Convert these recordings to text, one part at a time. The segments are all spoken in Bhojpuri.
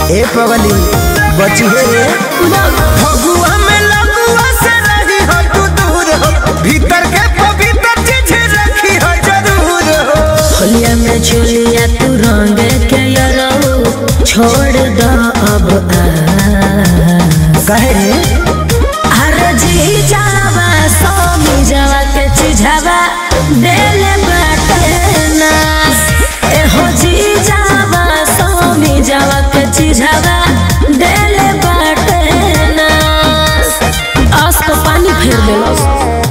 ए पगली बची है रे फगुआ में लगुआ से रही हो तू दूर हो भीतर के पवित्र चीज रखी हो जरूर हो होलिया में चुलिया तू रंग के यरो छोड़ दो अब आ कहे रे अरे जी जावा सोमी जावा के चिझावा देले बाटे ना ए हो जी जावा सोमी जावा के चिझावा देले बाटे ना आस तो पानी फेर देलस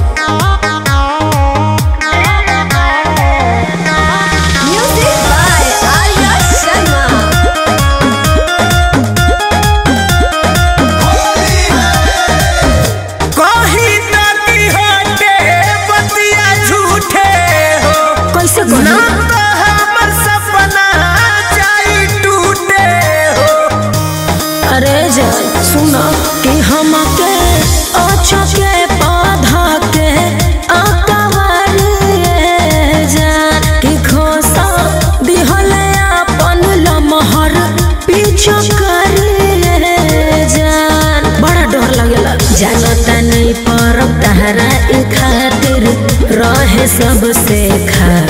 म्यूजिक बाय आर्या शर्मा कहीं ताकी हटे बतिया झूठे हो कैसे ना कही तो हमर सपना जाई टूटे हो अरे जा सुनो कि हमके अच्छा के पौधा के अकवारी जान कि खोसा दिहले अपन लमहर पीछे करी जान बड़ा डर लगेला जानता नहीं पर तहरा ई खातिर रहे सबसे खा